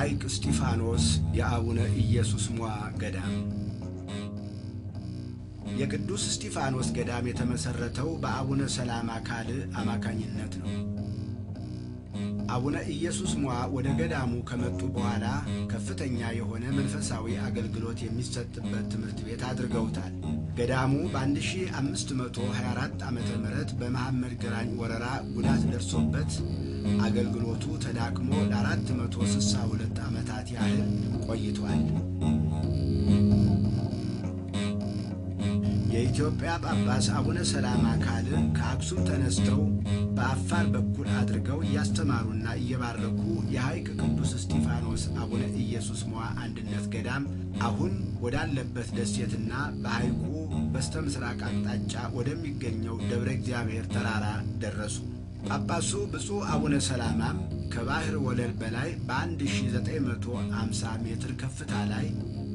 ሐይቅ እስጢፋኖስ የአቡነ ኢየሱስ ሞዐ ገዳም የቅዱስ እስጢፋኖስ ገዳም የተመሠረተው በአቡነ ሰላማ ካልዕ አማካኝነት ነው። አቡነ ኢየሱስ ሞዐ ወደ ገዳሙ ከመጡ በኋላ ከፍተኛ የሆነ መንፈሳዊ አገልግሎት የሚሰጥበት ትምህርት ቤት አድርገውታል። ገዳሙ በ1524 ዓ ም በመሐመድ ግራኝ ወረራ ጉዳት ደርሶበት አገልግሎቱ ተዳክሞ ለ462 ዓመታት ያህል ቆይቷል። የኢትዮጵያ ጳጳስ አቡነ ሰላማ ካልዕ ከአክሱም ተነስተው በአፋር በኩል አድርገው እያስተማሩና እየባረኩ የሐይቅ ቅዱስ እስጢፋኖስ አቡነ ኢየሱስ ሞዐ አንድነት ገዳም አሁን ወዳለበት ደሴትና በሐይቁ በስተ ምስራቅ አቅጣጫ ወደሚገኘው ደብረ እግዚአብሔር ተራራ ደረሱ። ጳጳሱ ብፁዕ አቡነ ሰላማም ከባሕር ወለል በላይ በ1950 ሜትር ከፍታ ላይ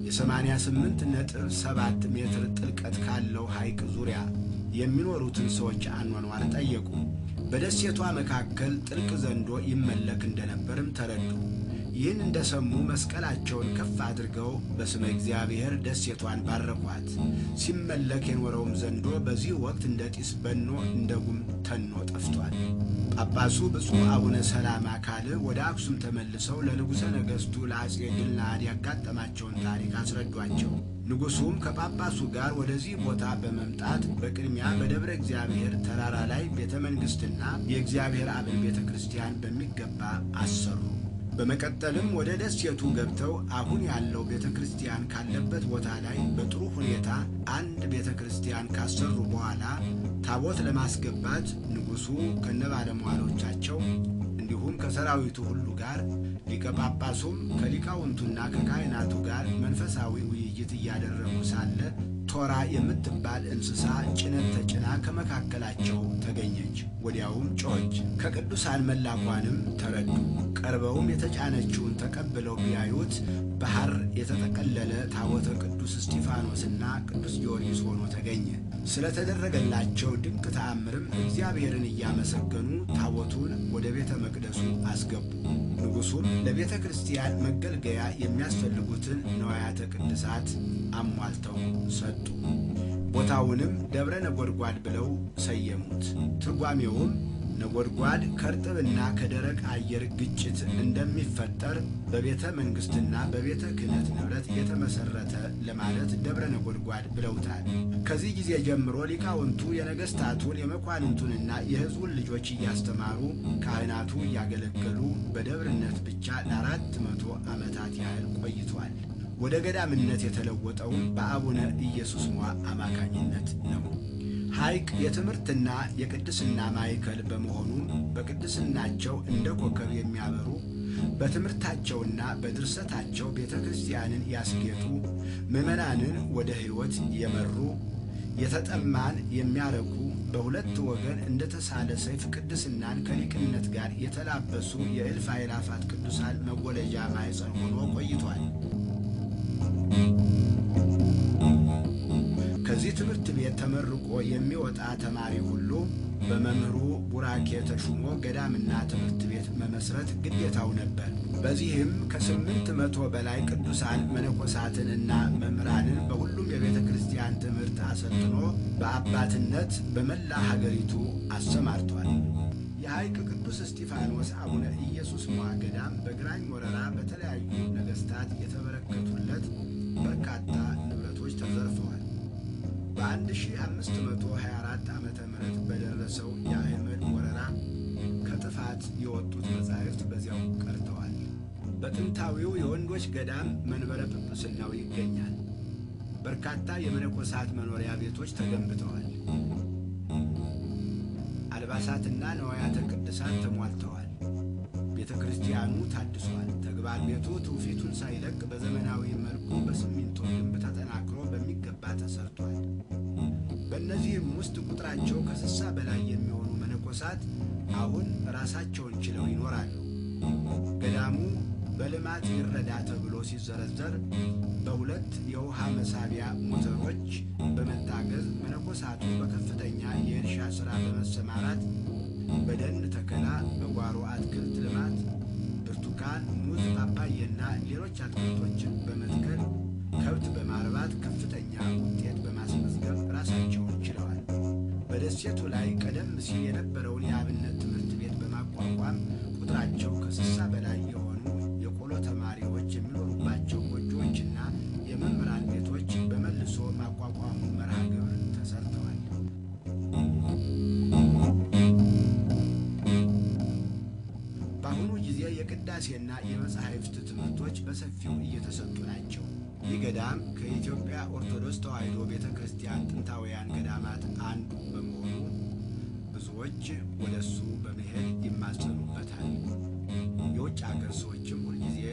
የ88 ነጥብ 7 ሜትር ጥልቀት ካለው ሐይቅ ዙሪያ የሚኖሩትን ሰዎች አኗኗር ጠየቁ። በደሴቷ መካከል ጥልቅ ዘንዶ ይመለክ እንደነበርም ተረዱ። ይህን እንደሰሙ መስቀላቸውን ከፍ አድርገው በስመ እግዚአብሔር ደሴቷን ባረኳት። ሲመለክ የኖረውም ዘንዶ በዚህ ወቅት እንደ ጢስ በኖ እንደ ጉም ተኖ ጠፍቷል። ጳጳሱ ብፁዕ አቡነ ሰላማ ካልዕ ወደ አክሱም ተመልሰው ለንጉሠ ነገሥቱ ለአፄ ድልናድ ያጋጠማቸውን ታሪክ አስረዷቸው። ንጉሡም ከጳጳሱ ጋር ወደዚህ ቦታ በመምጣት በቅድሚያ በደብረ እግዚአብሔር ተራራ ላይ ቤተ መንግሥትና የእግዚአብሔር አብን ቤተ ክርስቲያን በሚገባ አሰሩ። በመቀጠልም ወደ ደሴቱ ገብተው አሁን ያለው ቤተ ክርስቲያን ካለበት ቦታ ላይ በጥሩ ሁኔታ አንድ ቤተ ክርስቲያን ካሰሩ በኋላ ታቦት ለማስገባት ንጉሡ ከነባለሟሎቻቸው እንዲሁም ከሰራዊቱ ሁሉ ጋር ሊቀ ጳጳሱም ከሊቃውንቱና ከካህናቱ ጋር መንፈሳዊ ውይይት እያደረጉ ሳለ ቶራ የምትባል እንስሳ ጭነት ተጭና ከመካከላቸው ተገኘች። ወዲያውም ጮኸች። ከቅዱሳን መላኳንም ተረዱ። ቀርበውም የተጫነችውን ተቀብለው ቢያዩት በሐር የተጠቀለለ ታቦተ ቅዱስ እስጢፋኖስና ቅዱስ ጊዮርጊስ ሆኖ ተገኘ። ስለተደረገላቸው ድንቅ ተአምርም እግዚአብሔርን እያመሰገኑ ታቦቱን ወደ ቤተ መቅደሱ አስገቡ። ንጉሡም ለቤተ ክርስቲያን መገልገያ የሚያስፈልጉትን ነዋያተ ቅድሳት አሟልተው ሰጡ። ቦታውንም ደብረ ነጎድጓድ ብለው ሰየሙት። ትርጓሜውም ነጎድጓድ ከእርጥብና ከደረቅ አየር ግጭት እንደሚፈጠር በቤተ መንግሥትና በቤተ ክህነት ንብረት የተመሠረተ ለማለት ደብረ ነጎድጓድ ብለውታል። ከዚህ ጊዜ ጀምሮ ሊቃውንቱ የነገሥታቱን የመኳንንቱንና የሕዝቡን ልጆች እያስተማሩ ካህናቱ እያገለገሉ በደብርነት ብቻ ለአራት መቶ ዓመታት ያህል ቆይቷል። ወደ ገዳምነት የተለወጠውም በአቡነ ኢየሱስ ሞዐ አማካኝነት ነው። ሐይቅ የትምህርትና የቅድስና ማዕከል በመሆኑም በቅድስናቸው እንደ ኮከብ የሚያበሩ በትምህርታቸውና በድርሰታቸው ቤተ ክርስቲያንን ያስጌጡ፣ ምዕመናንን ወደ ሕይወት የመሩ፣ የተጠማን የሚያረኩ፣ በሁለት ወገን እንደ ተሳለ ሰይፍ ቅድስናን ከሊቅነት ጋር የተላበሱ የእልፍ አእላፋት ቅዱሳን መወለጃ ማኅፀን ሆኖ ቆይቷል። ከዚህ ትምህርት ቤት ተመርቆ የሚወጣ ተማሪ ሁሉ በመምህሩ ቡራኬ ተሹሞ ገዳምና ትምህርት ቤት መመስረት ግዴታው ነበር። በዚህም ከስምንት መቶ በላይ ቅዱሳን መነኮሳትንና መምህራንን በሁሉም የቤተ ክርስቲያን ትምህርት አሰልጥኖ በአባትነት በመላ ሀገሪቱ አሰማርቷል። የሐይቅ ቅዱስ እስጢፋኖስ አቡነ ኢየሱስ ሞዐ ገዳም በግራኝ ወረራ በተለያዩ ነገሥታት የተበረከቱለት በርካታ ንብረቶች ተዘርፈዋል። በ1524 ዓ ም በደረሰው የአህመድ ወረራ ከጥፋት የወጡት መጻሕፍት በዚያው ቀርተዋል። በጥንታዊው የወንዶች ገዳም መንበረ ጵጵስናው ይገኛል። በርካታ የመነኮሳት መኖሪያ ቤቶች ተገንብተዋል። አልባሳትና ነዋያተ ቅድሳት ተሟልተዋል። ቤተ ክርስቲያኑ ታድሷል። ተግባር ቤቱ ትውፊቱን ሳይለቅ በዘመናዊ መልኩ በሲሚንቶ ግንብ ተጠናክሮ በሚገባ ተሰርቷል። በእነዚህም ውስጥ ቁጥራቸው ከስሳ በላይ የሚሆኑ መነኮሳት አሁን ራሳቸውን ችለው ይኖራሉ። ገዳሙ በልማት ይረዳ ተብሎ ሲዘረዘር በሁለት የውሃ መሳቢያ ሞተሮች በመታገዝ መነኮሳቱ በከፍተኛ የእርሻ ሥራ በመሰማራት በደን ተከላ፣ በጓሮ አትክልት ልማት ብርቱካን፣ ሙዝ፣ ፓፓዬና ሌሎች አትክልቶችን በመትከል ከብት በማርባት ከፍተኛ ውጤት በማስመዝገብ ራሳቸውን ችለዋል። በደሴቱ ላይ ቀደም ሲል የነበረውን የአብነት ትምህርት ቤት በማቋቋም ቁጥራቸው ከስሳ በላይ የሆኑ የቆሎ ተማሪዎች የሚኖሩባቸው ጎጆዎችና የመምህራን ቤቶች በመልሶ ማቋቋሙ መርሃ ግብር ተሰርተዋል። በአሁኑ ጊዜ የቅዳሴና የመጻሕፍት ትምህርቶች በሰፊው እየተሰጡ ናቸው። ይህ ገዳም ከኢትዮጵያ ኦርቶዶክስ ተዋሕዶ ቤተ ክርስቲያን ጥንታውያን ገዳማት አንዱ በመሆኑ ብዙዎች ወደ እሱ በመሄድ ይማጸኑበታል። የውጭ አገር ሰዎችም ሁልጊዜ